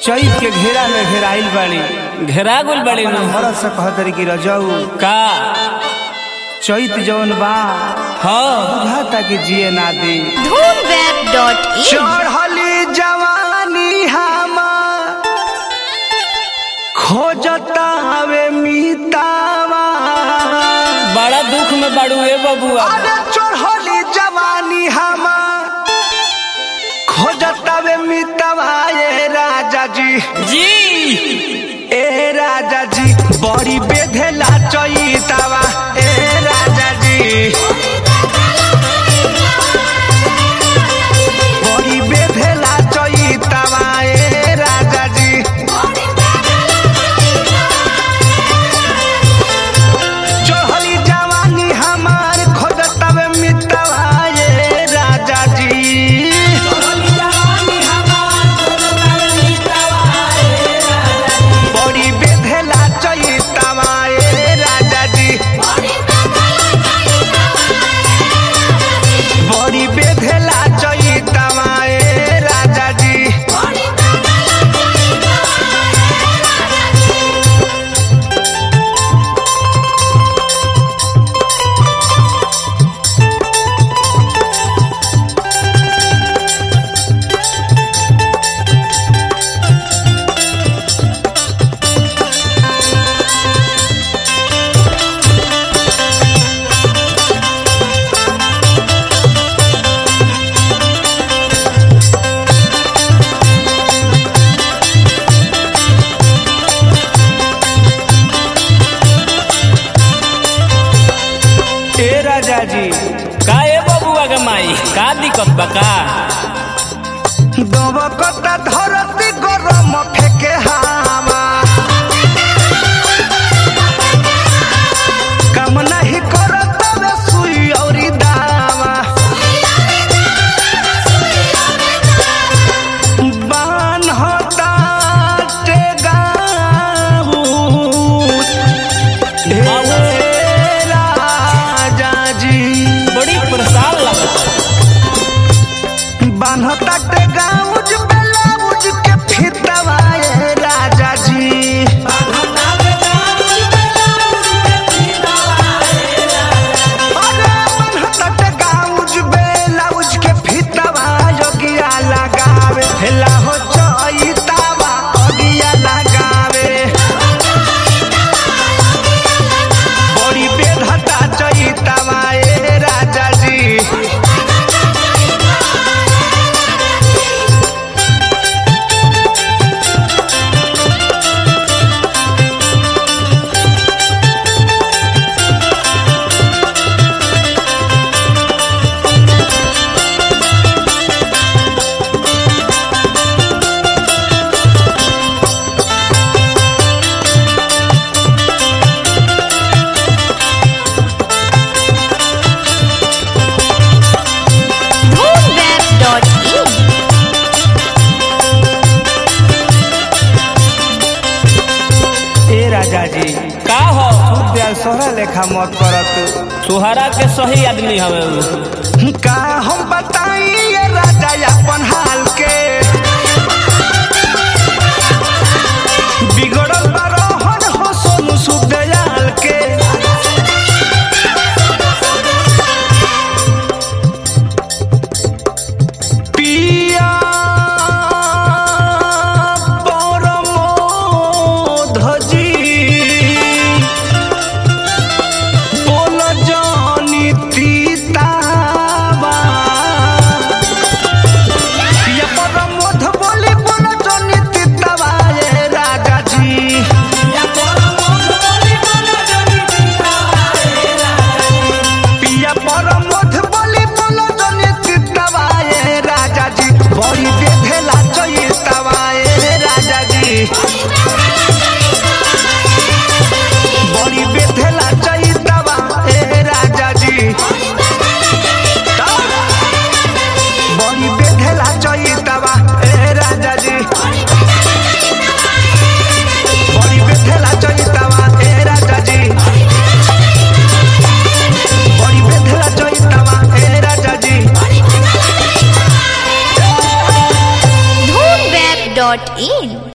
चैत के घेरा में घेराइल बाड़ी घेरा गुल बड़ी नु भरत से कहतरी कि रजऊ का चैत जौन बा हाँ बुझाता कि जिए ना दी धूमवेब.in चढ़ली जवानी हमार खोजता हवे मीतावा बड़ा दुख में बड़ू ए बबुआ अरे चढ़ली जवानी हमार खोजता हवे मीतावा ए राजा जी जी ए राजा जी बड़ी बेधेला चैतावा ए राजा जी बड़ी बेधेला चैतावा ए राजा जी चढ़ली जवानी हमार खोजतवे मितवा ये राजा जी बड़ी बेधेला चैतावा ये राजा जी बड़ी बेधेला चैतावा ये राजा जी ए राजा जी का ए बबुआ के माई का दिक्कत बा का दबकता धरती गरम फेके हावा काम नहीं करत वे सुई औरी दावा बान होता टेगाऊ ए राजा जी बड़ी परेशान लगा बान्हता के गाउज ब्लाउज के फितवा ए राजा जी अरे बान्हता के गाउज ब्लाउज के फितवा योगिया लगावे हेला हो चैतावा अगिया लगावे बड़ी बेधता चैतावा ए राजा जी धूमवेब.in ए राजा जी का हो प्यार सोहरा लेखा मत करत सुहारा के सही आदमी हवे उ। का हम बताई ये राजा अपन हाल के बिगड़ल बरहन हो सोनू सुदयाल के पिया परमोधजी बोल जानी तीतावा पिया परमोध बोली बोल जानी तीतावा ये राजा जी पिया परमोध बोली बोल जानी तीतावा ये राजा जी बड़ी बेधेला चैतावा ये राजा जी बड़ी बेधेला चैतावा ए राजा जी बड़ी बेधेला चैतावा ए राजा जी बड़ी बेधेला चैतावा ए राजा जी बड़ी बेधेला चैतावा ए राजा जी धूमवेब.in